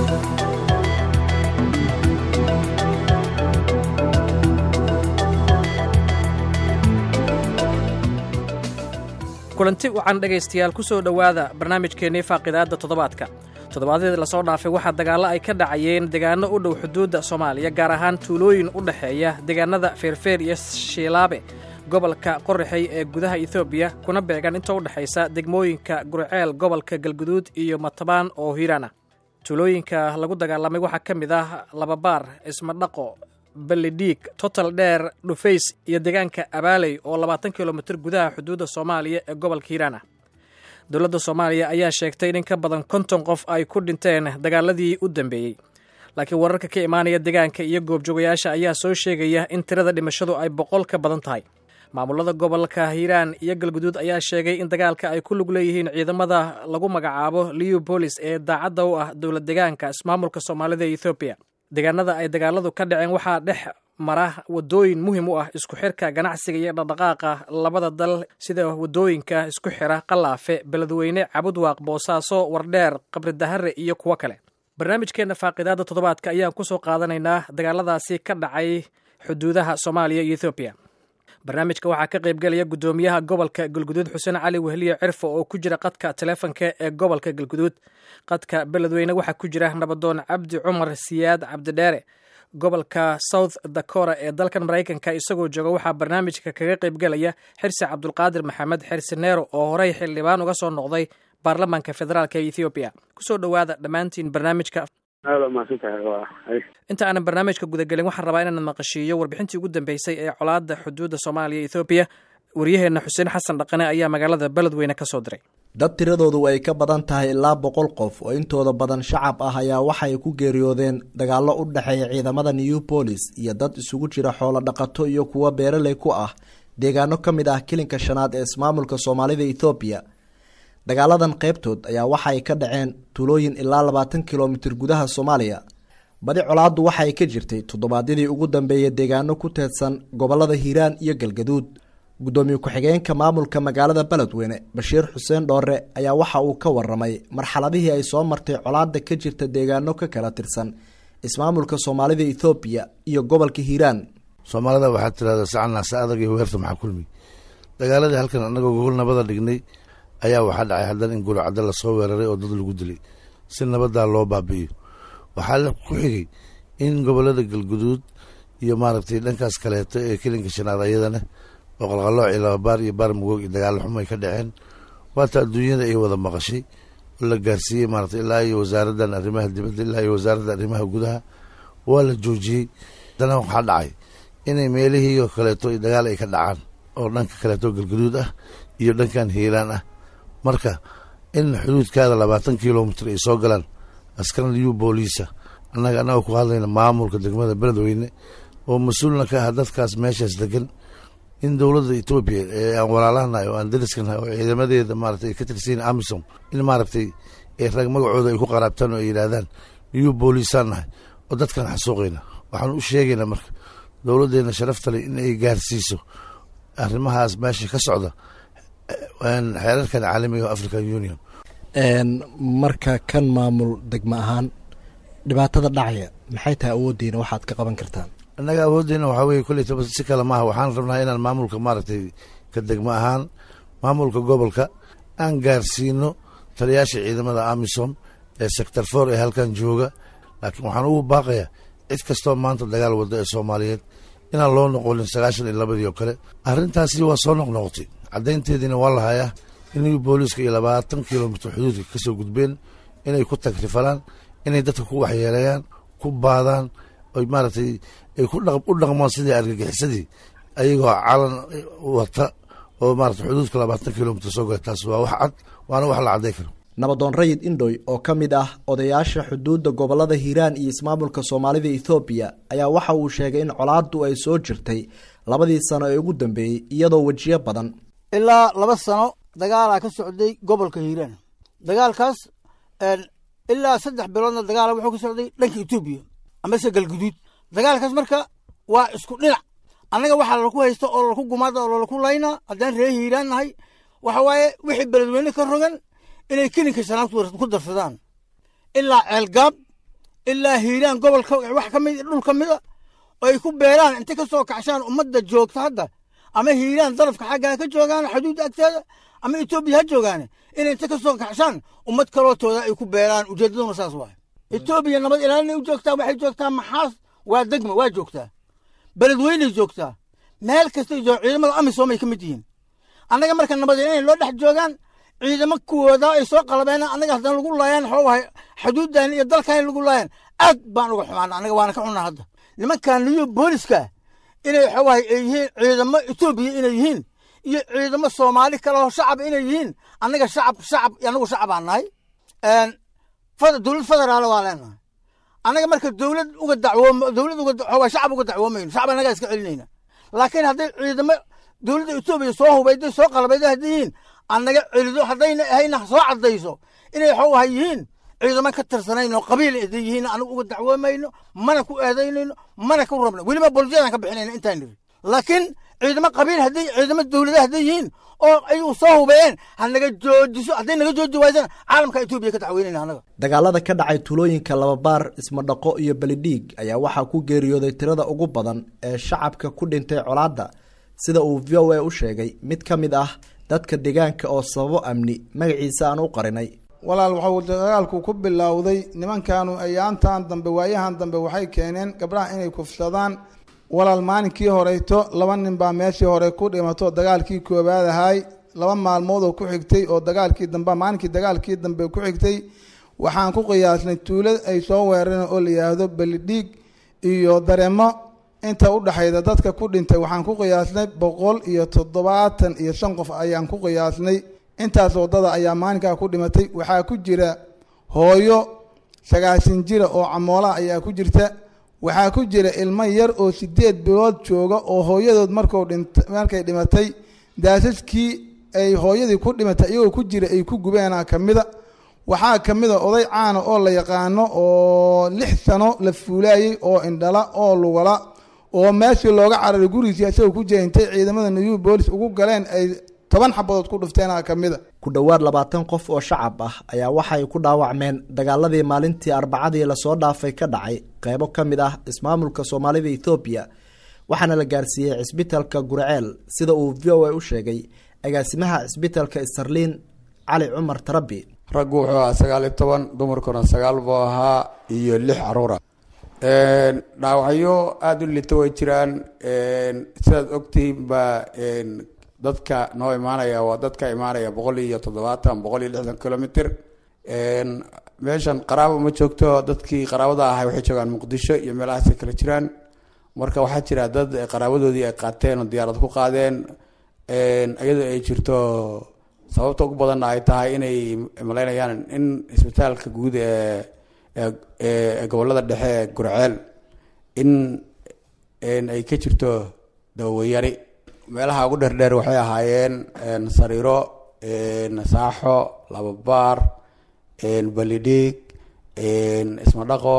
kulanti wacan dhegaystayaal ku soo dhowaada barnaamijkeennii faaqidaadda toddobaadka toddobaadyadii lasoo dhaafay waxaa dagaallo ay ka dhacayeen deegaano u dhow xuduudda soomaaliya gaar ahaan tuulooyin u dhexeeya deegaanada feerfeer iyo shiilaabe gobolka qorraxey ee gudaha etoobiya kuna beegan inta u dhexaysa degmooyinka gurceel gobolka galguduud iyo matabaan oo hiiraana tuulooyinka lagu dagaalamay waxaa ka mid ah lababaar ismadhaqo ballidhiig total dheer dhufays iyo deegaanka abaaley oo labaatan kilomitir gudaha xuduudda soomaaliya ee gobolka hiiraana dowladda soomaaliya ayaa sheegtay in in ka badan konton qof ay ku dhinteen dagaaladii u dambeeyey laakiin wararka ka imaanaya deegaanka iyo goobjoogayaasha ayaa soo sheegaya in tirada dhimashadu ay boqol ka badan tahay maamulada gobolka hiiraan iyo galguduud ayaa sheegay in dagaalka ay ku lug leeyihiin ciidamada lagu magacaabo liubolis ee daacadda u ah dowlad deegaanka ismaamulka soomaalida ee ethoobiya deegaanada ay dagaaladu ka dhaceen waxaa dhex mara wadooyin muhiim u ah isku xirka ganacsiga iyo dhaqdhaqaaqa labada dal sida wadooyinka isku xira qalaafe beledweyne cabudwaaq boosaaso wardheer qabridahare iyo kuwo kale barnaamijkeenna faaqidaadda toddobaadka ayaan ku soo qaadanaynaa dagaaladaasi ka dhacay xuduudaha soomaaliya iyo ethoobiya barnaamijka waxaa ka qaybgelaya guddoomiyaha gobolka galguduud xuseen cali wehliye cirfo oo ku jira qadka taleefonka ee gobolka galguduud qadka beledweyne waxaa ku jira nabadoon cabdi cumar siyaad cabdidheere gobolka south dakora ee dalkan maraykanka isagoo jooga waxaa barnaamijka kaga qaybgelaya xirsi cabdulqaadir maxamed xirsi neero oo horey xildhibaan uga soo noqday baarlamaanka federaalk ee ethoobiya kusoo dhowaada dhammaantiin barnaamijka inta aanan barnaamijka gudagelin waxaan rabaa inaan maqashiiyo warbixintii ugu dambeysay ee colaadda xuduudda soomaaliya ethoobiya waryaheenna xuseen xasan dhaqane ayaa magaalada beledweyne ka soo diray dad tiradoodu ay ka badan tahay ilaa boqol qof oo intooda badan shacab ah ayaa waxay ku geeriyoodeen dagaallo u dhexeeya ciidamada new bolis iyo dad isugu jira xoolo dhaqato iyo kuwo beeraley ku ah deegaano ka mid ah kilinka shanaad ee ismaamulka soomaalida ethoobiya dagaaladan qaybtood ayaa waxa ay ka dhaceen tuulooyin ilaa labaatan kilomitir gudaha soomaaliya badi colaaddu waxa ay ka jirtay toddobaadyadii ugu dambeeyay deegaano ku teedsan gobolada hiiraan iyo galgaduud guddoomiye ku-xigeenka maamulka magaalada beledweyne bashiir xuseen dhoore ayaa waxa uu ka waramay marxaladihii ay soo martay colaadda ka jirta deegaano ka kala tirsan ismaamulka soomaalida ethoobiya iyo gobolka hiiraan soomaalida waxaa tirahda sacannaase adag iyo weerta maxaa kulmi dagaaladii halkan annagoo gogol nabada dhignay ayaa waxaa dhacay haddana in guricadda lasoo weeraray oo dad lagu dilay si nabadaa loo baabi'iyo waxaa ku xigay in gobolada galguduud iyo maaragtay dhankaas kaleeto ee kelinka shanaad ayadana oo qalqalooc iyo lababaar iyo baar mugoog iyo dagaalo xum ay ka dhaceen waata adduunyada ay wada maqashay oo la gaarsiiyey maaragtay ilaa iyo wasaaraddan arrimaha dibadda ilaa iyo wasaaradda arrimaha gudaha waa la joojiyey haddana waxaa dhacay inay meelihii oo kaleeto dagaal ay ka dhacaan oo dhanka kaleeto galguduud ah iyo dhankan hiiraan ah marka in xuduudkaada labaatan kilomitr ay soo galaan askaran liu booliisa annaga annagoo ku hadlayna maamulka degmada beledweyne oo mas-uulna ka ah dadkaas meeshaas degan in dowladda etoobiya ee aan walaalahanahay oo aan dariskanahay oo ciidamadeeda maaragtay ay ka tirsayin amisom in maaragtay rag magacooda ay ku qaraabtaan oo ay yidhaahdaan liu booliisaan nahay oo dadkan xasuuqayna waxaan u sheegaynaa marka dowladdeena sharaftale in ay gaarsiiso arrimahaas meesha ka socda xeerarkan caalamiga o african union marka kan maamul degmo ahaan dhibaatada dhacaya maxay tahay awooddiina waxaad ka qaban kartaan annaga awooddeena waxaa weye koleytaba si kale maaha waxaan rabnaa inaan maamulka maaragtay ka degmo ahaan maamulka gobolka aan gaarsiino taliyaasha ciidamada amisom ee sector for ee halkan jooga laakiin waxaan ugu baaqayaa cid kastoo maanta dagaal wadda ee soomaaliyeed inaan loo noqonin sagaashan iyo labadii oo kale arrintaasi waa soo noqnoqotay caddaynteediina waa la hayaa inay booliiska iyo labaatan kilomitr xuduudka ka soo gudbeen inay ku tagrifalaan inay dadka ku waxyeeleeyaan ku baadaan oy maaragtay ay u dhaqmaan sidii argagixisadii ayagoo calan wata oo maarata xuduudka labaatan kilomitr soo gala taas waa wax cad waana wax la cadday karo nabadoon rayid indhoy oo ka mid ah odayaasha xuduudda gobolada hiiraan iyo ismaamulka soomaalida ethoobiya ayaa waxa uu sheegay in colaaddu ay soo jirtay labadii sano ee ugu dambeeyey iyadoo wejiyo badan ilaa laba sano dagaalaa ka socday gobolka hiiraan dagaalkaas ilaa saddex biloodna dagaala wuxuu ka socday dhanka etoobiya amase galguduud dagaalkaas marka waa isku dhinac annaga waxaa lalaku haysta oo lalaku gumaada oo lalaku laynaa haddaan ree hiiraan nahay waxa waaye wixii beledweyne ka rogan inay kelinka shanaad ku darsadaan ilaa ceelgaab ilaa hiiraan gobolka wax ka mid dhul ka mida oo ay ku beeraan intay ka soo kacshaan ummadda joogta hadda ama hiiraan darafka xaggaa ka joogaan xuduudda agteeda ama etoobiya ha joogaane inay inta ka soo kacshaan ummad kalootooda ay ku beeraan ujeeddaduna saas waay etoobiya nabad ilaalinay u joogtaa waxay joogtaa maxaas waa degma waa joogtaa beledweynay joogtaa meel kastay joog ciidamada amisom ay ka mid yihiin annaga marka nabad ilaalinay loo dhex joogaan ciidamo kuwooda ay soo qalabeen annaga haddana lagu laayaan xoogahay xuduuddan iyo dalkan lagu laayaan aad baan uga xumaana annaga waana ka xunnaa hadda nimankan niyo booliska inay xoogahay ay yihiin ciidamo etoobiya inay yihiin iyo ciidamo soomaali kale oo shacab inay yihiin annaga shacab shacab annagu shacabaan nahay dowlad federaal waa leenahay annaga marka dowlad uga dacwoom dowlad uga xoogaa shacab uga dacwoomayno shacab annagaa iska celinayna laakiin hadday ciidamo dowladda etoobiya soo hubayday soo qalbayday hadday yihiin annaga celido haddayna ahayna soo caddayso inay xoogahay yihiin ciidamo ka tirsanayn oo qabiil haday yihiin anagu uga dacwoomayno mana ku eedaynayno mana ku rabno weliba bolisiyadan ka bixinayna intaan niri laakiin ciidamo qabiil hadday ciidamo dowlada hadday yihiin oo ayuu soo hubeeyeen hanaga joojiso hadday naga jooji waysana caalamka etoobiya ka dacweynayna annaga dagaalada ka dhacay tuulooyinka lababaar ismadhaqo iyo belidhiig ayaa waxaa ku geeriyooday tirada ugu badan ee shacabka ku dhintay colaadda sida uu v o a u sheegay mid ka mid ah dadka deegaanka oo sababo amni magaciisa aan u qarinay walaal waxuu dagaalku ku bilowday nimankaanu ayaantan dambe waayahan dambe waxay keeneen gabdhaha inay kufsadaan walaal maalinkii horeyto laba nin baa meeshii hore ku dhimato dagaalkii koobaad ahay laba maalmood oo ku xigtay oo dagaalkii dambe maalinkii dagaalkii dambe ku xigtay waxaan ku qiyaasnay tuulo ay soo weerareen oo la yidhaahdo belidhiig iyo dareemo inta u dhexayda dadka ku dhintay waxaan ku qiyaasnay boqol iyo toddobaatan iyo shan qof ayaan ku qiyaasnay intaas wadada ayaa maalinkaa ku dhimatay waxaa ku jira hooyo sagaashan jira oo camoola ayaa ku jirta waxaa ku jira ilmo yar oo sideed bilood jooga oo hooyadood marku dhint markay dhimatay daasaskii ay hooyadii ku dhimatay iyagoo ku jira ay ku gubeenaa kamida waxaa kamida oday caana oo la yaqaano oo lix sano la fuulaayey oo indhala oo lugala oo meeshii looga cararay gurigiisi isagoo ku jira intay ciidamada new boolis ugu galeen ay toban xabadood ku dhufteena kamida ku dhowaad labaatan qof oo shacab ah ayaa waxay ku dhaawacmeen dagaaladii maalintii arbacadii lasoo dhaafay ka dhacay qeybo ka mid ah ismaamulka soomaalida ethoobiya waxaana la gaarsiiyey cisbitalka gurceel sida uu v o a u sheegay agaasimaha cisbitalka starliin cali cumar tarabi raggu wuxuu ahaa sagaal iyo toban dumarkuna sagaal buu ahaa iyo lix caruura dhaawacyo aada u lita way jiraan sidaad ogtihiin baa dadka noo imaanaya waa dadka imaanaya boqol iyo toddobaatan boqol iyo lixdan kilomitr meeshan qaraabo ma joogto dadkii qaraabada ahay waxay joogaan muqdisho iyo meelahaasay kala jiraan marka waxaa jira dad qaraabadoodii ay qaateen oo diyaarad ku qaadeen iyadoo ay jirto sababta ugu badanna ay tahay inay malaynayaan in isbitaalka guud ee ee gobolada dhexe ee gurceel in ay ka jirto dawayari meelaha ugu dheerdheer waxay ahaayeen sariiro saaxo lababaar balidhiig ismadhaqo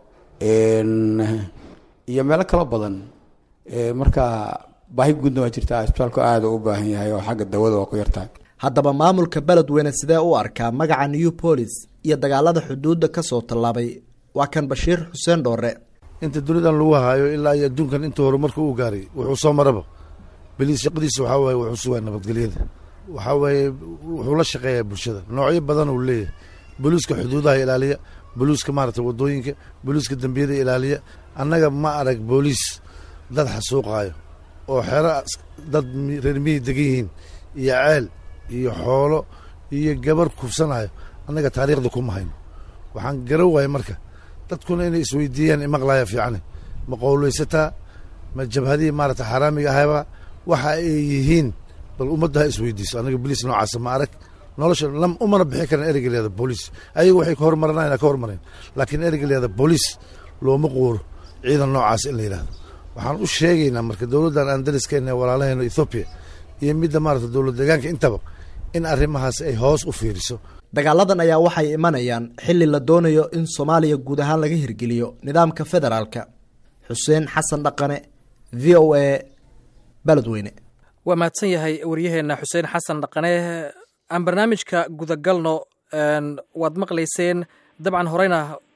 iyo meelo kalo badan marka baahi guudna waa jirtaa isbitaalku aada u baahan yahay oo xagga dawada waa ku yartahay haddaba maamulka beledweyne sidee u arkaa magaca new bolis iyo dagaalada xuduudda kasoo tallaabay waa kan bashiir xuseen dhoore inta dunidan lagu haayo ilaa iyo adduunkan inta horumarka uu gaaray wuxuu soo maraba beliis shaqadiisa waxaa waaye wuxuu sugaa nabadgelyada waxaa waaye wuxuu la shaqeeyaa bulshada noocyo badan uu leeyahay boliiska xuduudaha ilaaliya boliiska maarata wadooyinka boliiska dembiyada ilaaliya annaga ma arag booliis dad xasuuqaayo oo xero dad reer miyi degan yihiin iyo ceel iyo xoolo iyo gabar kufsanayo annaga taariikhda kuma hayno waxaan garan waaya marka dadkuna inay isweydiiyaan imaqlaya fiicane ma qowleysataa ma jabhadihii maarata xaaraamiga ahayba waxa ay yihiin bal ummadda ha isweydiiso annaga boliis noocaasa ma arag nolosha lam umana bixi karan ereyga leeda booliis ayaga waxay ka hormaranayna ka hormareen laakiin ereyga leeda booliis looma quuro ciidan noocaas in la yidhahdo waxaan u sheegaynaa marka dowladdan aan dariskeenna walaalahayno ethoobiya iyo midda maarata dowlad deegaanka intaba in arrimahaas ay hoos u fiiriso dagaaladan ayaa waxay imanayaan xilli la doonayo in soomaaliya guud ahaan laga hirgeliyo nidaamka federaalka xuseen xasan dhaqane v o a beledweyne waa mahadsan yahay waryaheena xuseen xasan dhaqane aan barnaamijka gudagalno waad maqlayseen dabcan horeyna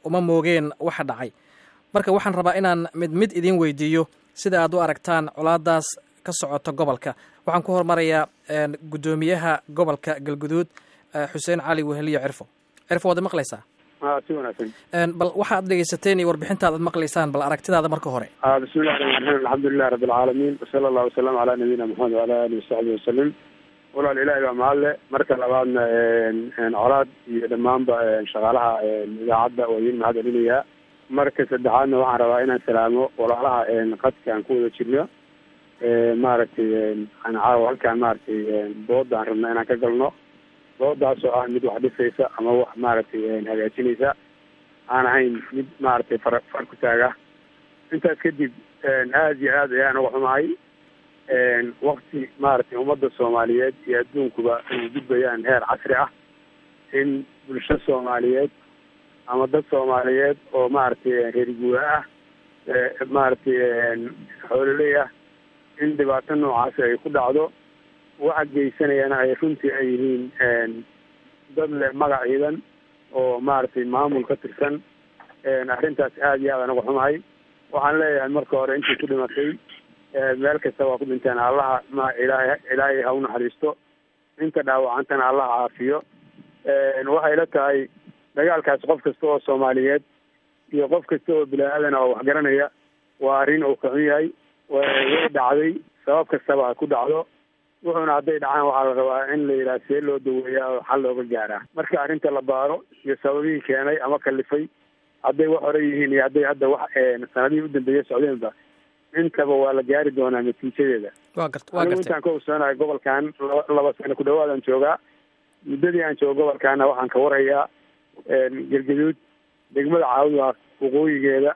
uma moogeen waxa dhacay marka waxaan rabaa inaan mid mid idiin weydiiyo sida aad u aragtaan colaadaas ka socota gobolka waxaan ku hormarayaa guddoomiyaha gobolka galguduud xuseen cali weheliyo cirfo cirfo waad maqlaysaa si wanaagsan bal waxaad dhegeysateen iyo warbixintaada ad maqlaysaan bal aragtidaada marka hore bismillahi raxmaan raxiim alxamdulilahi rabbi alcaalamiin wasala allahu wasalam calaa nabiyina maxamed waala alihi wasaxbihi wasalim walaal ilaahi baa mahadle marka labaadna colaad iyo dhammaanba shaqaalaha idaacadda waa idin mahad celinayaa marka saddexaadna waxaan rabaa inaan salaamo walaalaha qadka aan ku wada jirno maaragtay aan caawa halkaan maaragtay dooda aan rabna inaan ka galno doodaas oo ah mid wax dhisaysa ama wax maaragtay hagaajinaysa aan ahayn mid maaragtay far far ku taaga intaas kadib aada iyo aad ayaan uga xumahay wakti maaragtay ummadda soomaaliyeed iyo adduunkuba ay gudbayaan heer casri ah in bulsho soomaaliyeed ama dad soomaaliyeed oo maaragtay reer guura ah maaragtay xoololey ah in dhibaato noocaasi ay ku dhacdo waxa geysanayana ay runtii ay yihiin dad leh magac ciidan oo maaragtay maamul ka tirsan arrintaas aada iyo aad aan uga xumahay waxaan leeyahay marka hore intii ku dhimatay meel kasta waa ku dhinteen allaha ma ilaahay ilaahay ha u naxariisto inta dhaawacantana allaha caafiyo waxay la tahay dagaalkaas qof kasta oo soomaaliyeed iyo qof kasta oo bini-aadan oo waxgaranaya waa arrin uu ka xun yahay way dhacday sabab kastaba ha ku dhacdo wuxuuna hadday dhacaan waxaa la rabaa in la yidhaha see loo daweeyaa oo xal looga gaaraa marka arrinta la baaro iyo sababihii keenay ama kalifay hadday wax hore yihiin iyo hadday hadda wax sanadihii u dambeeya socdeenba intaba waa la gaari doonaa natiijadeeda wa gart wa anigu gartay intaan ka ogsoonahay gobolkan laba laba sano ku dhawaadaan joogaa muddadii aan joogo gobolkaana waxaan ka warhayaa gergaduud degmada caawidaa waqooyigeeda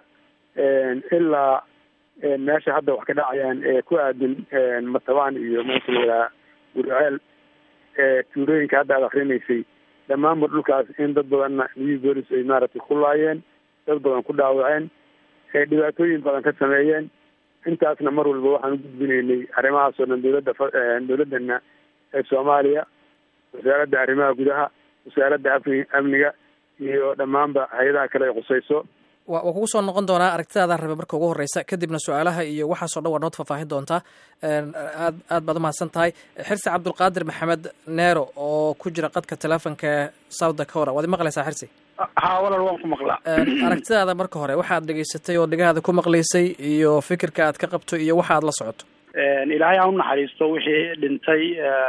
ilaa meesha hadda wax ka dhacayaan ee ku aadan matabaan iyo meesha la yidhaha gurceel tuulooyinka hadda aad akrinaysay dhammaanba dhulkaas in dad badanna new bolis ay maaragtay ku laayeen dad badan ku dhaawaceen dhibaatooyin badan ka sameeyeen intaasna mar walba waxaan u gudbinaynay arrimahaas oo dhan dowladda dowladdana ee soomaaliya wasaaradda arrimaha gudaha wasaaradda amni amniga iyo dhammaanba hay-adaha kale ay khusayso wa waa kugu soo noqon doonaa aragtidaadaan rabe marka ugu horeysa kadibna su-aalaha iyo waxaasoo dhan waa nood faahfaahin doontaa aad aad baad umahadsan tahay xirsi cabdulqaadir maxamed neero oo ku jira qadka telefonka south dakora waad imaqlaysaa xirsi haa walal waan ku maqlaa aragtidaada marka hore waxaad dhegaysatay oo dhegahaada ku maqlaysay iyo fikirka aad ka qabto iyo waxa aad la socoto ilaahay ha u naxariisto wixii dhintay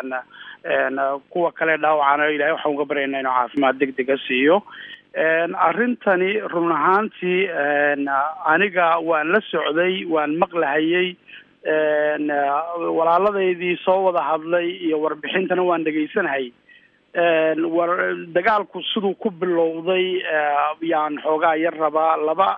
kuwa kale dhaawacana ilahay waxaan uga baryaynaa inuu caafimaad deg dega siiyo arrintani run ahaantii aniga waan la socday waan maqlahayey walaaladeydii soo wada hadlay iyo warbixintana waan dhegaysanahayy war dagaalku siduu ku bilowday yaan xoogaa yar rabaa laba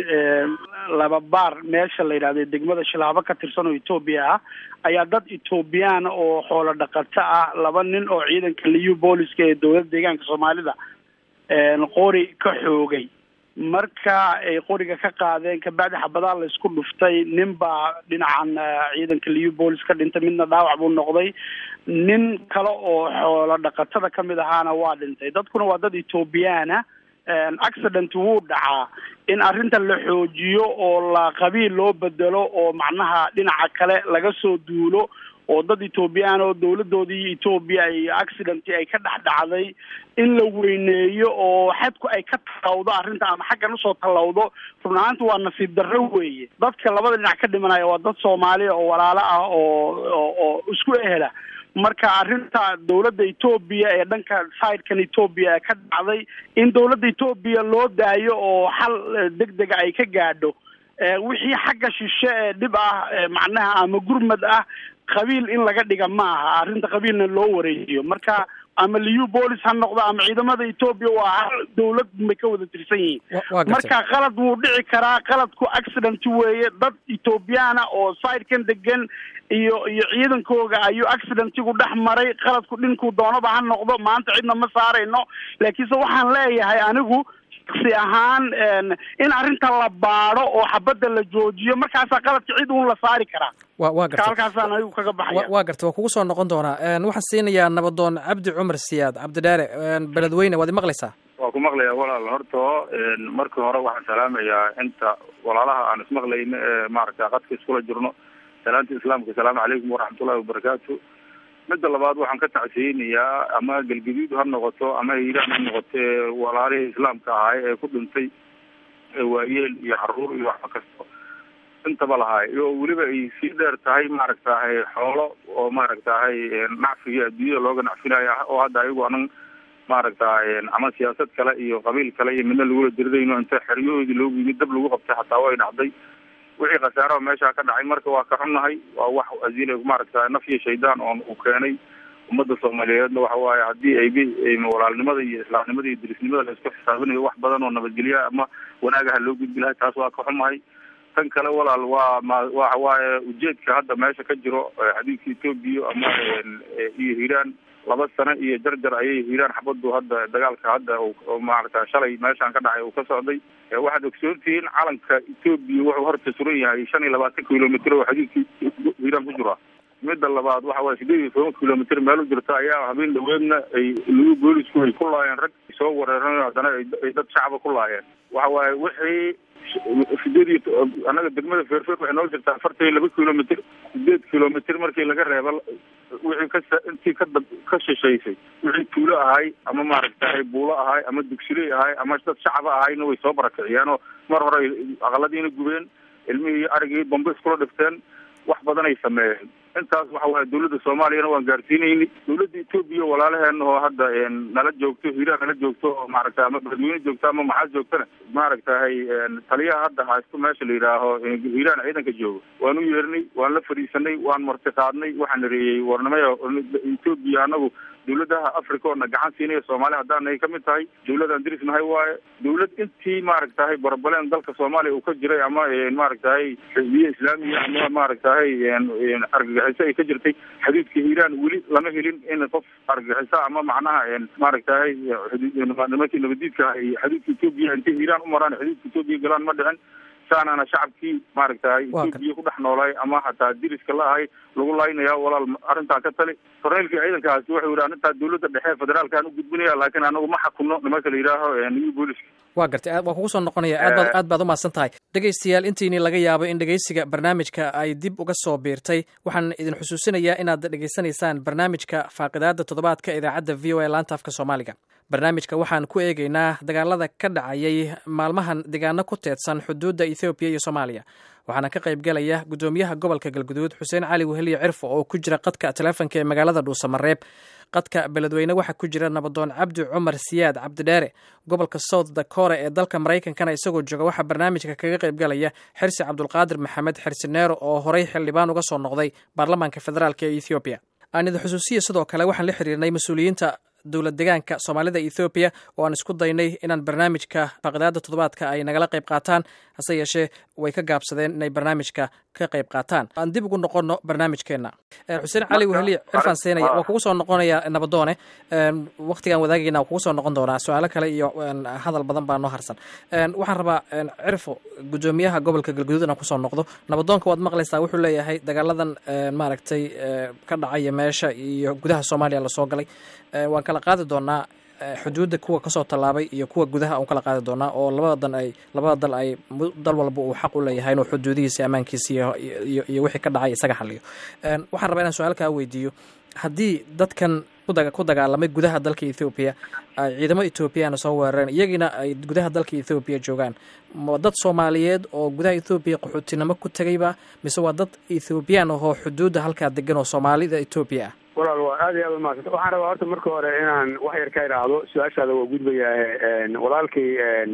laba baar meesha la yidhahdo degmada shilaabo ka tirsan oo etoobiya ah ayaa dad etoobiyaan oo xoolo dhaqato ah laba nin oo ciidanka liu booliska ee dowladda deegaanka soomaalida qori ka xoogay marka ay qoriga ka qaadeen kabacdi xabadaa la isku dhuftay nin baa dhinacan ciidanka liu boolis ka dhintay midna dhaawac buu noqday nin kale oo xoolo dhaqatada kamid ahaana waa dhintay dadkuna waa dad ethoobiyaana accident wuu dhacaa in arrintan la xoojiyo oo la qabiil loo bedelo oo macnaha dhinaca kale laga soo duulo oo dad etoobiyaan oo dawladoodii etoobiya ay accident ay ka dhex dhacday in la weyneeyo oo xadku ay ka tallawdo arrinta ama xaggan usoo tallawdo run ahaanta waa nasiib darro weeye dadka labada dhinac ka dhimanaya waa dad soomaaliya oo walaalo ah oo oo oo isku ehela marka arrinta dawladda etoobiya ee dhanka sidekan etoobiya ee ka dhacday in dawladda etoobiya loo daayo oo xal deg dega ay ka gaadho wixii xagga shishe ee dhib ah macnaha ama gurmad ah qabiil in laga dhiga ma aha arrinta qabiilna loo wareejiyo marka ama liu bolis ha noqdo ama ciidamada etoobiya waa hal dawlad bay ka wada tirsan yihiin marka qalad wuu dhici karaa qaladku accident weeye dad etoobiyaana oo sidekan degan iyo iyo ciidankooga ayuu accidentigu dhex maray qaladku dhinkuu doonaba ha noqdo maanta cidna ma saarayno laakiinse waxaan leeyahay anigu si ahaan in arrinta la baado oo xabadda la joojiyo markaasaa qaladka cid uun la saari karaa wa wa garta halkaasaan anigu kaga baxaya waa garta waa kugu soo noqon doonaa waxaan siinayaa nabadoon cabdi cumar siyaad cabdidheere beledweyne waad imaqlaysaa waa ku ku maqlayaa walaal horta markii hore waxaan salaamayaa inta walaalaha aan ismaqlayno ee maaragta qadka iskula jirno salaanta islaamka asalaamu calaykum waraxmatullahi wabarakaatu midda labaad waxaan ka tacsiyeynayaa ama galgaduud ha noqoto ama hiiraan ha noqoto ee walaalihii islaamka ahay ee ku dhintay waayeel iyo caruur iyo waxba kasto intaba lahay oo weliba ay sii dheer tahay maaragtahay xoolo oo maaragtahay nacfiga adduunyada looga nacfinayo oo hadda ayagu anan maaragtahay ama siyaasad kale iyo qabiil kale iyo midna lagula diridayno inta xeryahoodii loogu yimid dab lagu qabtay xataa way dhacday wixii khasaaraha meeshaa ka dhacay marka waa ka xunnahay waa wax asiil maaragtahay naf iyo shaydaan oon uu keenay ummadda soomaaliyeedna waxa waaye haddii ay walaalnimada iyo islaamnimada iyo dirisnimada la isku xisaabinayo wax badan oo nabadgelya ama wanaagaha loo gudbi lahay taas waa ka xumahay tan kale walaal waa ma waxa waaye ujeedka hadda meesha ka jiro xadiidka etoobiya ama iyo hiiraan laba sano iyo jarjar ayay hiiraan xabadu hadda dagaalka hadda maarata shalay meeshaan ka dhacay uu ka socday waxaad ogsoontihiin calanka etoobiya wuxuu horta suran yahay shan iyo labaatan kilomitr oo xadiidka hiiraan ku jira midda labaad waxa waye sideed iyo toban kilomitr meel u jirta ayaa habeen dhaweedna ay lagu boolisku ay ku laayeen rag soo wereeran haddana ay dad shacaba ku laayeen waxa waaye wixii sideed iyo annaga degmada feerfeer waxay noo jirtaa afartan iyo laba kilomitr sideed kilomitr markii laga reeba wixii ka intii kada ka shishaysay wixii tuulo ahay ama maaragtahay buulo ahay ama dugsiley ahay ama dad shacaba ahayna way soo barakiciyeen oo mar hore ay aqaladiina gubeen ilmihii arigii bambe iskula dhifteen wax badan ay sameeyeen intaas waxa waaye dawladda soomaaliyana waan gaarsiinayni dawladda etoobiya walaalaheena oo hadda nala joogto hiiraan nala joogto oo maaragta ama beledweyne joogto ama maxaa joogtana maaragtahay taliyaha hadda haysto meesha la yidhaaho hiiraan ciidanka joogo waan u yeernay waan la fadhiisanay waan marti qaadnay waxaan nareeyey warnimaya etoobiya anagu dawladaha africa oo na gacan siinaya soomaaliya haddaan ay kamid tahay dawladaan diris nahay waaye dawlad intii maaragtahay barabaleen dalka soomaaliya uu ka jiray ama maaragtahay xisbiye islaamiya ama maaragtahay argagixiso ay ka jirtay xadiidka hiiraan weli lama helin in qof argagixiso ama macnaha maaragtahay nimankii nabadiidka ay xadiidka etoobiya intay hiiraan u maraan xadiidka etoobiya galaan ma dhicin saanaana shacabkii maaragtahay etoobiya ku dhex noolay ama hataa diriska la ahay lagu laynaya walaal arrintaa ka tali korneylkii ciidankaasi wuxuu yidhi arrintaa dawladda dhexe federaalkaan u gudbinaya laakiin anagu ma xakunno nimanka la yidhaaho new booliska waa gartay waa kugu soo noqonaya aad baad aad baad umahadsan tahay dhegaystayaal intiini laga yaabo in dhegaysiga barnaamijka ay dib uga soo biirtay waxaan idin xusuusinayaa inaad dhegaysanaysaan barnaamijka faaqidaada toddobaadka idaacadda v o a laanta afka soomaaliga barnaamijka waxaan ku eegeynaa dagaalada ka dhacayay maalmahan deegaano ku teedsan xuduudda ethoobiya iyo soomaaliya waxaana ka qayb galaya guddoomiyaha gobolka galguduud xuseen cali weheliyo cirfo oo ku jira qadka teleefonka ee magaalada dhuusamareeb qadka beledweyne waxaa ku jira nabadoon cabdi cumar siyaad cabdidheere gobolka south dakora ee dalka maraykankana isagoo jooga waxaa barnaamijka kaga qayb galaya xirsi cabdulqaadir maxamed xirsi neero oo horey xildhibaan uga soo noqday baarlamaanka federaalk ee ethoobiya aan idin xusuusiya sidoo kale waxaan la xiriirnay mas-uuliyiinta dowlad degaanka soomaalida ethoobiya oo aan isku daynay inaan barnaamijka faaqidaada toddobaadka ay nagala qayb qaataan hase yeeshee way ka gaabsadeen inay barnaamijka ka qayb qaataan aan dib ugu noqono barnaamijkeenna xuseen cali weheliye cirfaan seenaya waa kugu soo noqonaya nabadoone waktigaan wadaagayna kugu soo noqon doonaa su-aalo kale iyo hadal badan baa noo harsan waxaan rabaa cirfo guddoomiyaha gobolka galguduud inaan kusoo noqdo nabadoonka waad maqlaysaa wuxuu leeyahay dagaaladan maaragtay ka dhacaya meesha iyo gudaha soomaaliya lasoo galay waan kala qaadi doonaa xuduudda kuwa kasoo tallaabay iyo kuwa gudaha aan kala qaadi doonaa oo labada dan ay labada dal ay dal walba uu xaq u leeyahay inuu xuduudihiisa ammaankiisa iyo iyo wixii ka dhacay isaga xaliyo waxaan rabaa inaan su-aal kaa weydiiyo haddii dadkan ku dagaalamay gudaha dalka ethoobiya ay ciidamo ethoobiyaana soo weerareen iyagiina ay gudaha dalka ethoobiya joogaan ma dad soomaaliyeed oo gudaha ethoobiya qaxootinimo ku tegayba mise waa dad ethoobiyan ahoo xuduudda halkaa degan oo soomaalida etoobiya ah walaal waa aad iyo aad umahadsanta waxaan rabaa horta marka hore inaan wax yar ka idhaahdo su-aashaada waa gudbayaa walaalkii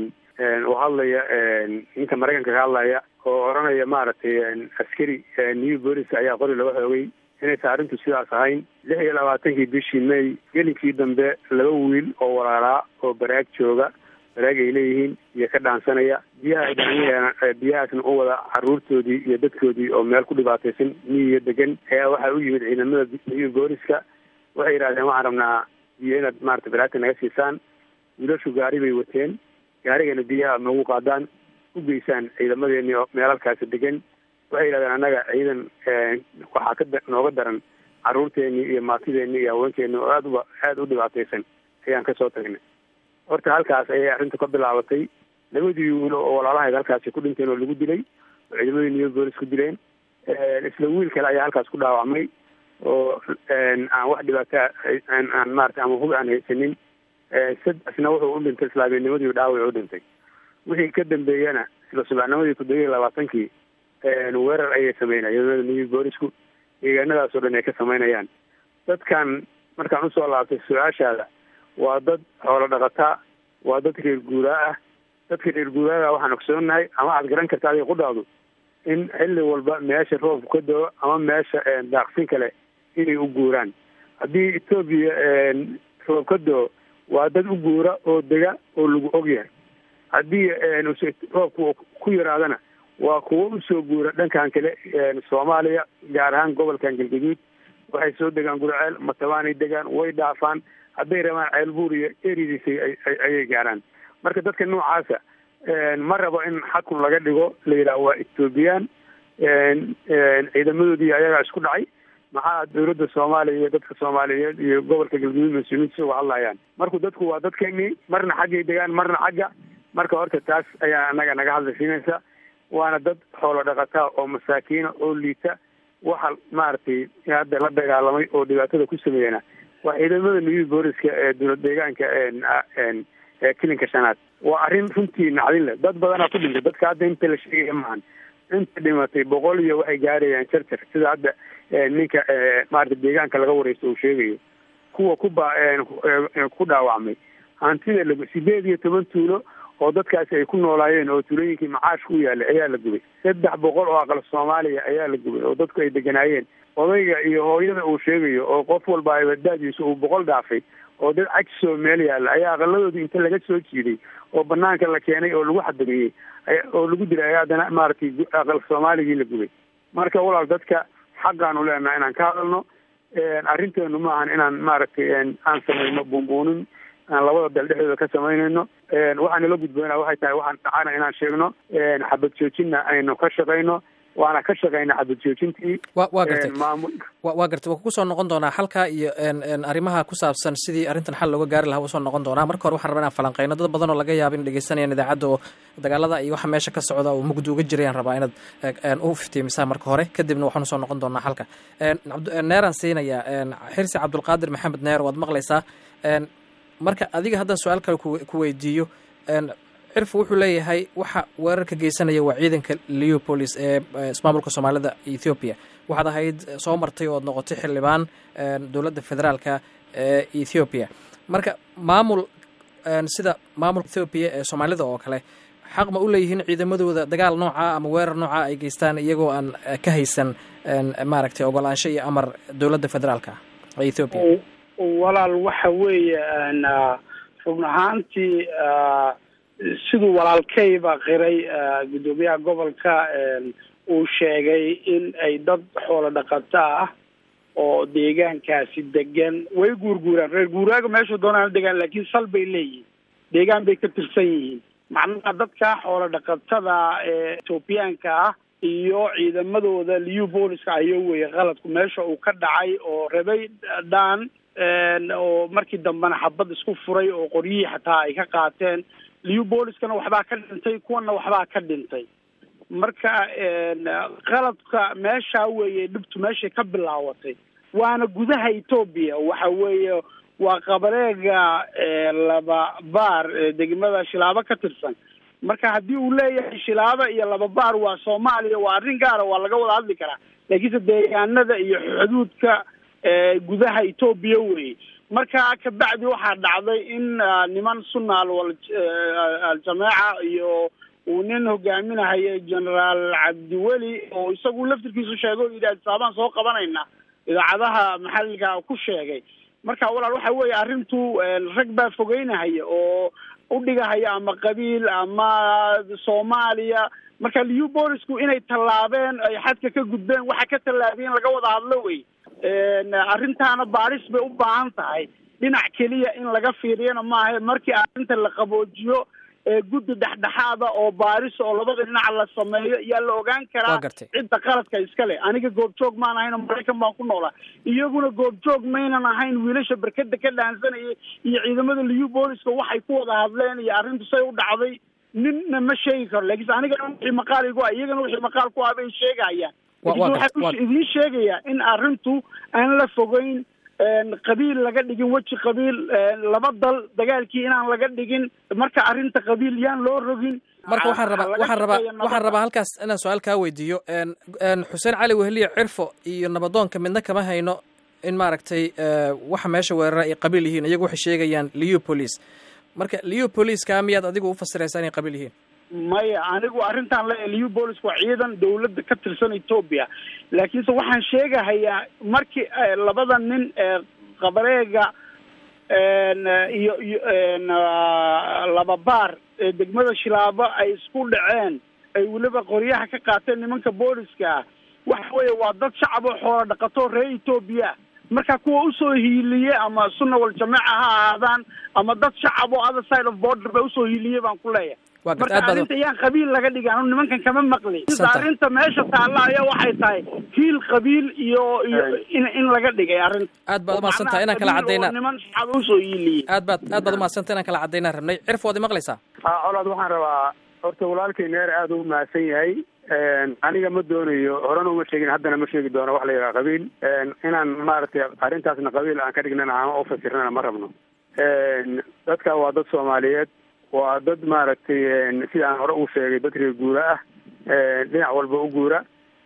uu hadlaya ninka maraykanka ka hadlaya oo oranaya maaragtay askari new bolis ayaa qori laga xoogay inaysan arrintu sidaas ahayn lix iyo labaatankii bishii may gelinkii dambe laba wiil oo walaalaa oo baraag jooga baraag ay leeyihiin iyo ka dhaansanaya biyaha ay dhaanayaan biyahaasna u wada caruurtoodii iyo dadkoodii oo meel ku dhibaataysan miyiga degan ayaa waxaa u yimid ciidamada new booliska waxay yidhahdeen waxaan rabnaa biyo inaad maarata baraagta naga siisaan wiilashu gaari bay wateen gaarigana biyaha noogu qaadaan u geysaan ciidamadeeni oo meelalkaasi degan waxay yidhahdeen annaga ciidan waxaa ka nooga daran caruurteeni iyo maatideeni iyo haweenkeeni oo aad uba aada u dhibaataysan ayaan kasoo tagnay horta halkaas ayay arrintu ka bilaabatay labadii wiil oo walaalahayd halkaasi ku dhinteen oo lagu dilay oo ciidamadii new bolis ku dileen isla wiil kale ayaa halkaas ku dhaawacmay oo aan wax dhibaata aan maarata ama hub aan haysanin sadexna wuxuu u dhintay islaamiyanimadii dhaawac u dhintay wixii ka dambeeyana isla subaxnimadii toddoba iyo labaatankii weerar ayay sameynaya ciidamada new boolisku deegaanadaas oo dhan ay ka sameynayaan dadkan markaan usoo laabtay su-aashaada waa dad xoolo dhaqataa waa dad reer guuraa ah dadka reer guuraaga waxaan ogsoonahay ama aad garan karta adiga qudhaadu in xilli walba meesha roobku ka dao ama meesha daaqsin kale inay u guuraan haddii etoobiya roob ka dao waa dad u guura oo dega oo lagu ogyahay haddii roobku ku yaraadana waa kuwo usoo guura dhankan kale soomaaliya gaar ahaan gobolkan galgaduud waxay soo degaan gurceel matabaanay degaan way dhaafaan hadday rabaan ceelbuur iyo eridiisa ayay gaaraan marka dadka noocaasa ma rabo in xakun laga dhigo la yidhaah waa ethoobiyan ciidamadoodii ayagaa isku dhacay maxaa dawladda soomaaliya iyo dadka soomaaliyeed iyo gobolka galguduud mas-uuliyiinta uga hadlayaan marku dadku waa dadkeenii marna xaggay degaan marna xagga marka horta taas ayaa anaga naga hadlaysiinaysa waana dad xoolo dhaqataa oo masaakiina oo liita waxa maaragtay hadda la dagaalamay oo dhibaatada ku sameeyana waa ciidamada new booliska ee dowlad deegaanka kilinka shanaad waa arrin runtii nacdin leh dad badanaa ku dhintay dadka hadda inta la sheegaya maahan inta dhimatay boqol iyo waxay gaarayaan jarjar sida hadda ninka maarata deegaanka laga wareysto uu sheegayo kuwa ku ba ku dhaawacmay hantida la sideed iyo toban tuulo oo dadkaasi ay ku noolaayeen oo tuulooyinkii macaashka u yaalay ayaa la gubay saddex boqol oo aqal soomaaliya ayaa la gubay oo dadku ay deganaayeen odayga iyo hooyada uu sheegayo oo qof walba abadaadiisa uu boqol dhaafay oo dad cajisoo meel yaalla ayaa aqaladoodii inta laga soo jiiday oo banaanka la keenay oo lagu xadamiyey oo lagu dilay ayaa haddana maaragtay aqal soomaaligii la gubay marka walaal dadka xaqaanu leenaha inaan ka hadalno arrinteenu maahan inaan maaragtay aan samayno buunbuunin aan labada dal dhexdooda ka samaynayno waxaan nala gudboona waxay tahay waxaan dhacana inaan sheegno xabad joojinna aynu ka shaqayno waana ka shaqayna xabad joojintii wa waa gartay waa gartay waa kugu soo noqon doonaa halka iyo arrimaha ku saabsan sidii arrintan xal looga gaari lahaa wuu soo noqon doonaa marka hore waxaan rabaa inaan falanqeyno dad badan oo laga yaaba in dhegeysanayaan idaacadda oo dagaalada iyo waxa meesha ka socda oo mugdi uga jirayaan rabaa inaad u iftiimisaa marka hore kadibna waxaan usoo noqon doonaa halka neeraan siinayaa xirsi cabdulqaadir maxamed neer waad maqlaysaa marka adiga haddaan su-aal kale ku weydiiyo cirfu wuxuu leeyahay waxa weerarka geysanaya waa ciidanka leopolis ee ismaamulka soomaalida ethoobiya waxaad ahayd soo martay ood noqotay xildhibaan dowladda federaalka ee ethoobiya marka maamul sida maamulka ethoobiya ee soomaalida oo kale xaq ma u leeyihiin ciidamadooda dagaal nooca ama weerar nooca ay geystaan iyagoo aan ka haysan maaragtay ogolaansho iyo amar dowladda federaalka ee ethoobiya walaal waxa weeye run ahaantii siduu walaalkayba qiray guddoomiyaha gobolka uu sheegay in ay dad xoolo dhaqato ah oo deegaankaasi degan way guurguuraan reer guuraaga meeshu doonaan degaan laakiin sal bay leeyihiin deegaan bay ka tirsan yihiin macnaha dadka xoolo dhaqatada ee etoobiyaanka ah iyo ciidamadooda liu booliska ayo weye qaladku meesha uu ka dhacay oo rabay dhaan oo markii dambena xabad isku furay oo qoryihii xataa ay ka qaateen liu booliskana waxbaa ka dhintay kuwana waxbaa ka dhintay marka qaladka meeshaa weeye dhibtu meeshay ka bilaawatay waana gudaha etoobiya waxa weeye waa qabareega laba baar degmada shilaabo ka tirsan marka haddii uu leeyahay shilaabo iyo laba baar waa soomaaliya waa arrin gaara waa laga wada hadli karaa laakiinse deegaanada iyo xuduudka gudaha etoobiya weye marka kabacdi waxaa dhacday in niman sunna aljameeca iyo uu nin hogaaminahayo generaal cabdiweli oo isagu laftirkiisu sheegay o yidhi adsaabaan soo qabanayna idaacadaha maxalilka ku sheegay marka walaal waxa weeye arrintu rag baa fogeynahaya oo udhigahaya ama qabiil ama soomaaliya marka liu boolisku inay tallaabeen ay xadka ka gudbeen waxa ka tallaabiyeen laga wada hadlo wey arrintaana baaris bay u baahan tahay dhinac keliya in laga fiiriyana maaha markii arrinta la qaboojiyo guddi dhexdhexaada oo baaris oo labada dhinac la sameeyo yaa la ogaan karaa cidda qaladka iskale aniga goobjoog maan ahayn maraykan baan ku noolaa iyaguna goobjoog maynan ahayn wiilasha berkada ka dhaansanayay iyo ciidamada liyu booliska waxay ku wada hadleen iyo arrintu say u dhacday ninna ma sheegi karo laakiinse anigana wixii maqaal igu ah iyagana wixii maqaal ku ah bay sheegayaan laakiinse waxaan idiin sheegayaa in arrintu aan la fogeyn qabiil laga dhigin weji qabiil laba dal dagaalkii inaan laga dhigin marka arrinta qabiil yaan loo rogin marka waxaan rabaa waxaan rabaa waxaan rabaa halkaas inaan su-aal kaa weydiiyo xuseen cali weheliye cirfo iyo nabadoonka midna kama hayno in maaragtay waxa meesha weerara ay qabiil yihiin iyagu waxay sheegayaan liu police marka liu policekaa miyaad adigu u fasiraysaa inay qabiil yihiin maya anigu arrintan le liu bolis waa ciidan dawladda ka tirsan etoobiya laakiinse waxaan sheegahayaa markii labada nin ee qabareega iyo iyo laba baar ee degmada shilaabo ay isku dhaceen ay weliba qoryaha ka qaateen nimanka booliska ah waxa weeye waa dad shacab oo xoola dhaqato reer etoobiya marka kuwa usoo hiiliye ama sunna wal jameeca ha ahaadaan ama dad shacab oo other side of border ba usoo hiiliye baan ku leeyahay marka arrinta yaan qabiil laga dhigin anu nimankan kama maqli arrinta meesha taalla ayaa waxay tahay hiil qabiil iyo iyo in in laga dhigay arrinta aad baad umahadsantaha inaan kala caddaynaa niman shacab usoo hiiliye aad baad aad baad umahadsantaha inaan kala caddaynaan rabnay cirf waad imaqlaysaa ha colaad waxaan rabaa horta walaalkay neer aada u mahadsan yahay aniga ma doonayo horena uma sheegin haddana ma sheegi doono wax la yidhaha qabiil inaan maaragtay arrintaasna qabiil aan ka dhignana ama u fasirnana ma rabno dadka waa dad soomaaliyeed waa dad maaragtay sida aan hore u sheegay dad reer guura ah dhinac walba u guura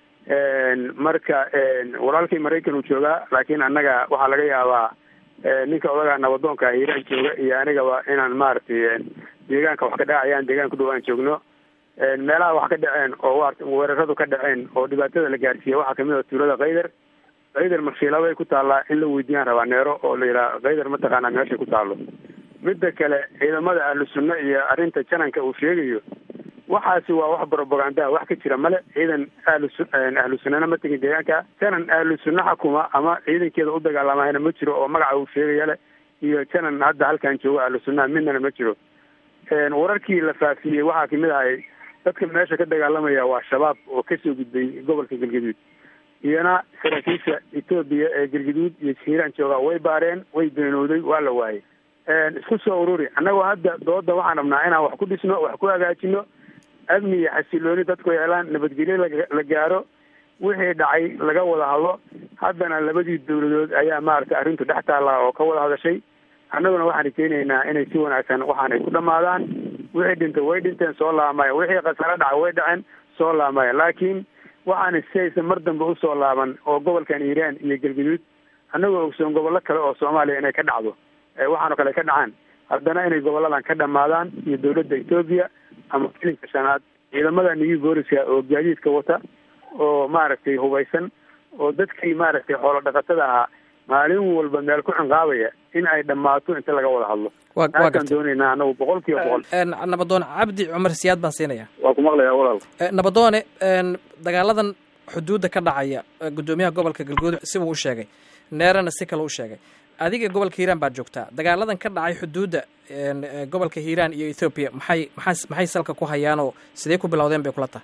marka walaalkii maraykan uu joogaa laakiin annaga waxaa laga yaabaa ninka odagaa nabadoonka hiiraan jooga iyo anigaba inaan maaragtay deegaanka wax ka dhacayaan deegaan ku dhow aan joogno meelaha wax ka dhaceen oo weeraradu ka dhaceen oo dhibaatada la gaarsiiya waxaa kamid a tuulada kaydar kaydar marshiilabay ku taallaa in la weydiiyaan rabaa neero oo la yidhaha kaydar mataqaanaa meeshay ku taallo midda kale ciidamada ahlu sunna iyo arrinta jananka uu sheegayo waxaasi waa wax propagandaa wax ka jira male ciidan ahlu ahlu sunnana ma tegin deegaanka janan ahlu sunna xakuma ama ciidankeeda u dagaalamahayna ma jiro oo magaca uu sheegaya leh iyo janan hadda halkan joogo ahlu sunnaha midnana ma jiro wararkii la faafiyey waxaa kamid ahay dadka meesha ka dagaalamaya waa shabaab oo kasoo gudbay gobolka galgaduud iyona saraakiisha etoobiya ee galgaduud iyo hiiraan joogaa way baareen way beenowday waa la waayey isku soo ururi annagoo hadda dooda waxaan rabnaa inaan wax ku dhisno wax ku hagaajino amni iyo xasilooni dadku helaan nabadgelyo la gaaro wixii dhacay laga wada hadlo haddana labadii dawladood ayaa maaragtay arrintu dhex taalla oo ka wada hadashay annaguna waxaan keenaynaa inay si wanaagsan waxaan ay ku dhamaadaan wixii dhintay way dhinteen soo laamaya wixii khasaro dhacay way dhaceen soo laamaya laakiin waxaana si aysan mar dambe usoo laaban oo gobolkan hiiraan iyo galgaduud annagoo ogsoon gobollo kale oo soomaaliya inay ka dhacdo waxaanoo kale ka dhacaan haddana inay goboladan ka dhamaadaan iyo dawladda etoobiya ama filinka shanaad ciidamada new booliska oo gaadiidka wata oo maaragtay hubaysan oo dadkii maaragtay xoolo dhaqatada ahaa maalin walba meel ku cinqaabaya in ay dhammaato inta laga wada hadlo taasaan doonaynaa anagu boqol kiiba boqol nabadoon cabdi cumar siyaad baan siinaya waa ku maqlayaa walaal nabadoone dagaaladan xuduudda ka dhacaya guddoomiyaha gobolka galguduud sibuu u sheegay neerana si kale u sheegay adiga gobolka hiiraan baad joogtaa dagaaladan ka dhacay xuduudda gobolka hiiraan iyo ethoobiya maxay maxaa maxay salka ku hayaanoo sidee ku bilowdeen bay kula tahay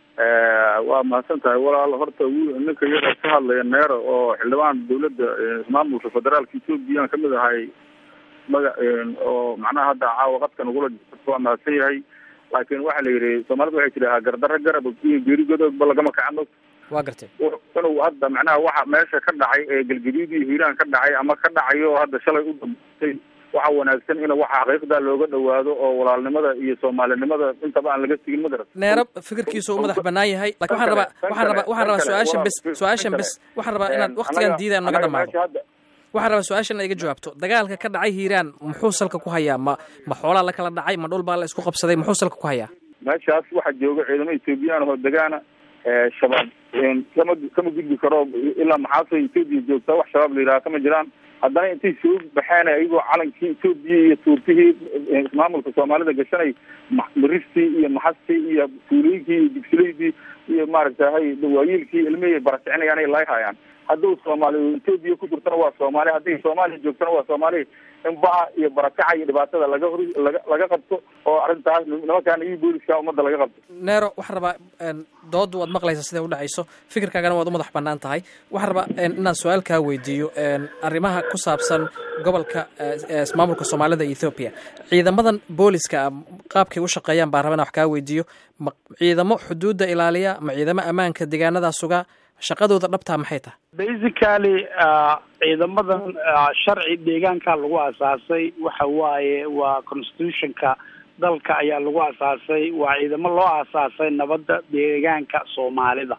waa mahadsan tahay walaal horta wiil ninka yara ka hadlaya neero oo xildhibaan dawladda maamulka federaalka ethoobiyan kamid ahay maga oo macnaha hadda caawa qadkan ugula jirto waa mahadsan yahay laakiin waxaa la yidhi soomaalida waxay tidhahaa gardarro garab geerigodoodba lagama kacno waa gartay inuu hadda macnaha waxa meesha ka dhacay ee galgaduud iyo hiiraan ka dhacay ama ka dhacayo hadda shalay u dambeysay waxa wanaagsan in waxa xaqiiqda looga dhawaado oo walaalnimada iyo soomaalinimada intaba aan laga sigin madara neero fikirkiisu u madax banaan yahay lakin waxaan rabaa waxaan rabaa waxaan rabaa su-aashan bes su-aashan bes waxaan rabaa inaad waktigan diidaan naga dhamaado waxaan rabaa su-aashan inaad iga jawaabto dagaalka ka dhacay hiiraan muxuu salka ku hayaa ma ma xoolaa la kala dhacay ma dhul baa la isku qabsaday muxuu salka ku hayaa meeshaas waxaa jooga ciidamo ethoobiyan oo degaana shabaab kama kama gudbi karo ilaa maxaasay etoobiya joogtaa wax shabaab la yidhaha kama jiraan haddana intay soo baxeen ayagoo calankii etoobiya iyo tuurtihii maamulka soomaalida gashanay maristii iyo maxastii iyo tuulooyinkii iyo digsilaydii iyo maaragtahay waayiilkii ilmihii barakicinayaan ay laayhayaan hadduu soomaali etoobiya ku jirtana waa soomaali hadday soomaaliya joogtana waa soomaali in baca iyo barakaca iyo dhibaatada laga hor laga laga qabto oo arrintaas nimankaan iyo booliska ummadda laga qabto neero waxaan rabaa dooda waad maqlaysa siday udhacayso fikirkaagana waad u madax banaan tahay waxaan rabaa inaan su-aal kaa weydiiyo arrimaha ku saabsan gobolka maamulka soomaalida ethoobiya ciidamadan booliska qaabkay u shaqeeyaan baan raba inaan wax kaa weydiiyo ma ciidamo xuduudda ilaaliya ma ciidamo ammaanka deegaanadaa suga shaqadooda dhabtaa maxay tahay basically ciidamadan sharci deegaanka lagu asaasay waxa waaye waa constitutionka dalka ayaa lagu asaasay waa ciidamo loo asaasay nabadda deegaanka soomaalida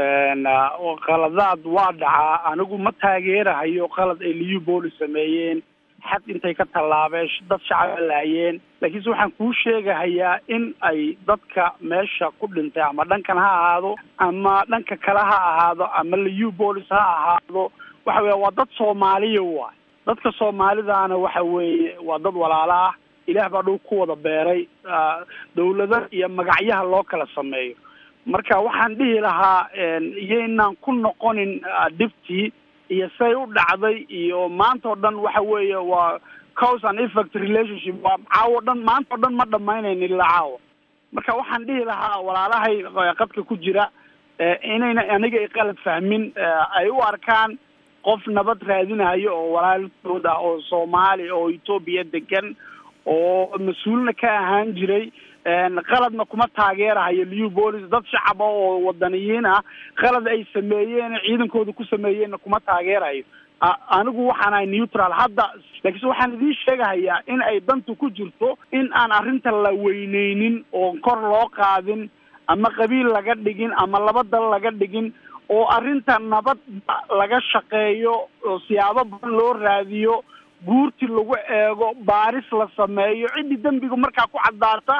qaladaad waa dhacaa anigu ma taageerahayo qalad ay liyu boolis sameeyeen xad intay ka tallaabeen dad shacaba laayeen laakiinse waxaan kuu sheegahayaa in ay dadka meesha ku dhintay ama dhankan ha ahaado ama dhanka kale ha ahaado ama liyu boolis ha ahaado waxa weya waa dad soomaaliya waay dadka soomaalidaana waxa weeye waa dad walaalo ah ilaah baa dhul ku wada beeray dawlada iyo magacyaha loo kala sameeyo marka waxaan dhihi lahaa iyaynaan ku noqonin dhibtii iyo say u dhacday iyo maanta o dhan waxa weeye waa cause and effect relationship waa caawo dhan maanta o dhan ma dhamaynayno ilaa caawa marka waxaan dhihi lahaa walaalahay qadka ku jira inayna aniga ay qalad fahmin ay u arkaan qof nabad raadinayo oo walaalkood ah oo soomaali oo etoobiya degan oo mas-uulna ka ahaan jiray qaladna kuma taageerahayo liu bolis dad shacaba oo wadaniyiin ah qalad ay sameeyeen ciidankooda ku sameeyeenna kuma taageerayo anigu waxaan ahay neutral hadda laakiinse waxaan idiin sheegahayaa in ay dantu ku jirto in aan arrinta la weyneynin oo kor loo qaadin ama qabiil laga dhigin ama laba dal laga dhigin oo arrinta nabad laga shaqeeyo oo siyaabo badan loo raadiyo guurti lagu eego baaris la sameeyo ciddii dembiga markaa ku caddaarta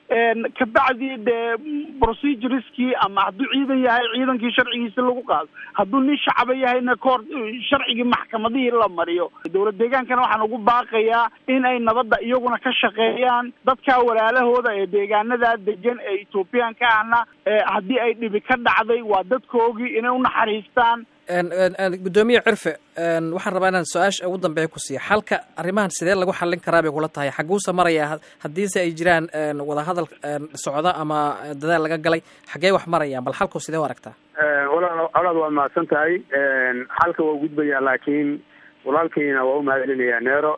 kabacdi dee procedureskii ama hadduu ciidan yahay ciidankii sharcigiisa lagu qaado hadduu nin shacaba yahayna koor sharcigii maxkamadihii la mariyo dowlad deegaankana waxaan ugu baaqayaa in ay nabadda iyaguna ka shaqeeyaan dadka walaalahooda ee deegaanadaa degan ee ethoobiyaanka ahna haddii ay dhibi ka dhacday waa dadkoogii inay unaxariistaan guddoomiye cirfe waxaan rabaa inaan su-aasha ugu dambeeya ku siiya xalka arrimahan sidee lagu xallin karaa bay kula tahay xaguusa marayaa haddiise ay jiraan wadahadal socda ama dadaal laga galay xaggee wax marayaan bal xalku sidee u aragtaa walaal colaad waa mahadsan tahay xalka waa gudbayaa laakiin walaalkayna waa u mahadcelinayaa neero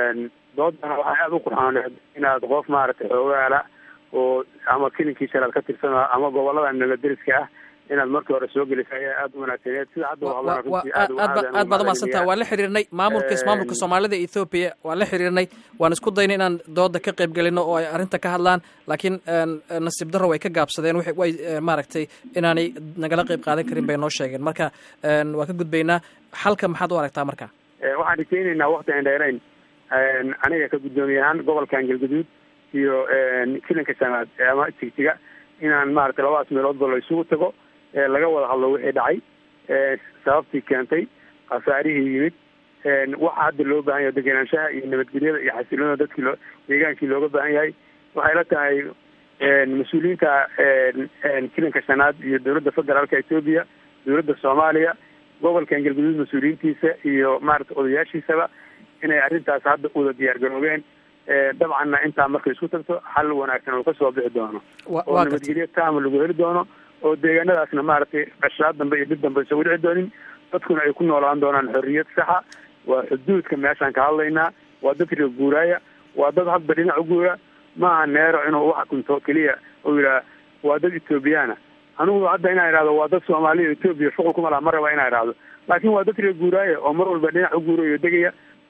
doodana waxay aada u qurxooneed inaad qof maaragtay xoogaala oo ama kilinkii shalaad ka tirsan ama gobolada nabaderiska ah inaad markii hore soo gelisa ayaa aada u wanaagsaneed sida hadda aad baad umaadsantaha waan la xiriirnay maamulka maamulka soomaalida ethoobiya waan la xiriirnay waan isku daynay inaan dooda ka qayb gelino oo ay arrinta ka hadlaan laakiin nasiib darro way ka gaabsadeen way maaragtay inaanay nagala qayb qaadan karin bay noo sheegeen marka waan ka gudbaynaa xalka maxaad u aragtaa marka waxaan rajaynaynaa wakti aan dheerayn aniga ka guddoomiye ahaan gobolkan galguduud iyo kilanka shanaad ama jigjiga inaan maaragtay labadaas meeloodba la isugu tago laga wada hadlo wixii dhacay sababtii keentay khasaarihii yimid waxa hadda loo baahan yahay degenaanshaha iyo nabadgelyada iyo xasiloonada dadkii loo deegaankii looga baahan yahay waxay la tahay mas-uuliyiinta kilanka shanaad iyo dowladda federaalka etoobiya dowladda soomaaliya gobolkan galguduud mas-uuliyiintiisa iyo maaragtay odayaashiisaba inay arrintaas hadda wada diyaar garoobeen dabcanna intaa markay isku tagto xal wanaagsan oo kasoo bixi doono oo nabadgelyo taama lagu heli doono oo deegaanadaasna maaragtay qashaad dambe iyo dib dambe isagu dhici doonin dadkuna ay ku noolaan doonaan xorriyad saxa waa xuduudka meeshaan ka hadlaynaa waa dad reer guuraaya waa dad hadba dhinac u guura maaha neero inuu wax kunto keliya uu yidhaha waa dad ethoobiyaana anigu hadda inaan idhahdo waa dad soomaaliya etoobiya shuqul kuma laha ma raba inaan idhahdo laakiin waa dad reer guuraaya oo mar walba dhinac u guurayo degaya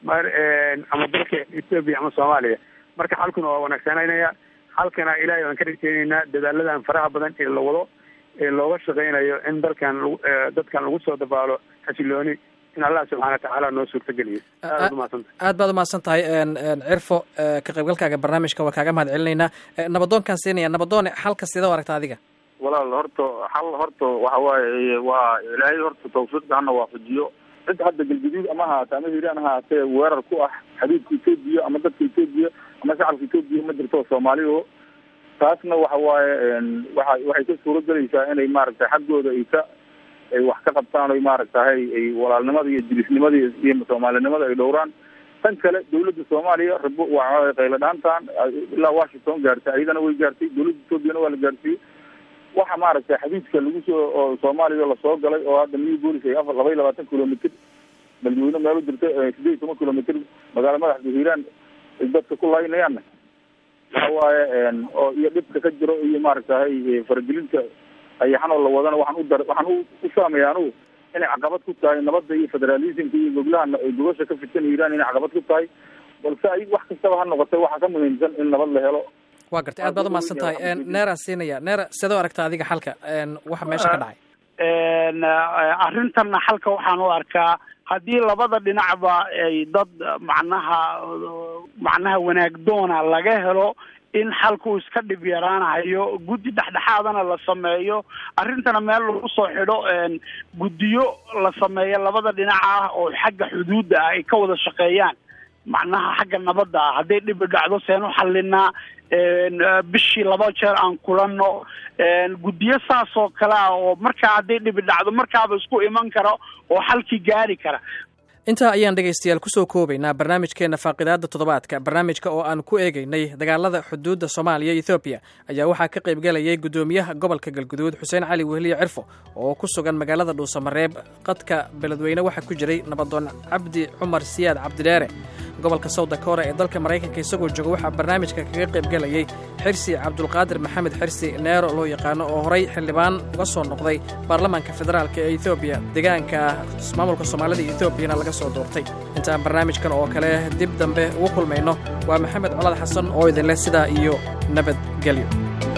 ama dalka etoobiya ama soomaaliya marka xalkuna waa wanaagsananaya xalkana ilaahay waan ka rajeyneynaa dadaaladan faraha badan ee la wado ee looga shaqeynayo in dalkan dadkan lagu soo dabaalo xasilooni in allah subxana watacaala noo suurtageliyo aad umahadsanta aad baad umahadsan tahay cirfo ka qaybgalkaaga barnaamijka waa kaaga mahad celinaynaa nabadoonkaan siinaya nabadoone xalka sidee u aragta adiga walaal horta xal horta waxa waaye waa ilaahay horta tawfiiqda hana waafajiyo cid hadda galguduud ama haata ama hiiraan haatee weerar ku ah xabiibka etoobiya ama dadka etoobiya ama shacabka etoobiya ma jirto soomaaliya taasna waxa waaye waa waxay ka suuro gelaysaa inay maaragtay xaggooda ay ka ay wax ka qabtaan oy maaragtahay ay walaalnimada iyo jilisnimada iyo soomaalinimada ay dhowraan tan kale dawladda soomaaliya rabo waa qaylo dhaantan ilaa washington gaartay ayadana way gaartay dawladda ethoobiana waa la gaarsiiyey waxa maaragtay xadiidka lagu soo oo soomaaliya lasoo galay oo hadda new bolis ay afar laba iyo labaatan kilomitr beledweyne meelo jirta sideed iyo toban kilomitr magaala madaxda hiiraan ay dadka ku laynayaanna waxa waaye oo iyo dhibka ka jiro iyo maaragtahay faragelinta ayaxanoo la wadana waxaan u dar waxaan u u saameeya anugu inay caqabad ku tahay nabadda iyo federalismka iyo goglaha gogosha ka fidsan hiiraan inay caqabad ku tahay balse ay wax kastaba ha noqotay waxaa ka muhiimsan in nabad la helo waa gartay aad baad umahadsan tahay neeraan siinaya neera sidoo aragta adiga xalka waxa meesha ka dhacay arrintanna xalka waxaan u arkaa haddii labada dhinacba ay dad macnaha macnaha wanaag doona laga helo in xalku iska dhib yaraanayo guddi dhexdhexaadana la sameeyo arrintana meel lagu soo xidho guddiyo la sameeyo labada dhinac ah oo xagga xuduudda ah ay ka wada shaqeeyaan macnaha xagga nabadda ah hadday dhibi dhacdo seen u xalinaa bishii laba jeer aan kulanno guddiyo saas oo kale ah oo markaa hadday dhibi dhacdo markaaba isku iman kara oo xalkii gaari kara intaa ayaan dhegaystayaal kusoo koobaynaa barnaamijkeenna faaqidaadda toddobaadka barnaamijka oo aan ku eegaynay dagaalada xuduudda soomaaliya ethoobiya ayaa waxaa ka qaybgelayay guddoomiyaha gobolka galguduud xuseen cali wehliye cirfo oo ku sugan magaalada dhuusamareeb qadka beledweyne waxaa ku jiray nabadoon cabdi cumar siyaad cabdidheere gobolka south dakora ee dalka maraykanka isagoo jooga waxaa barnaamijka kaga qaybgelayay xirsi cabdulqaadir maxamed xirsi neero loo yaqaano oo horay xildhibaan uga soo noqday baarlamaanka federaalk ee ethoobiya deegaanka maamulka soomaalida ethobiyana laga soo doortay intaan barnaamijkan oo kale dib dambe ugu kulmayno waa maxamed colaad xasan oo idinleh sidaa iyo nabadgelyo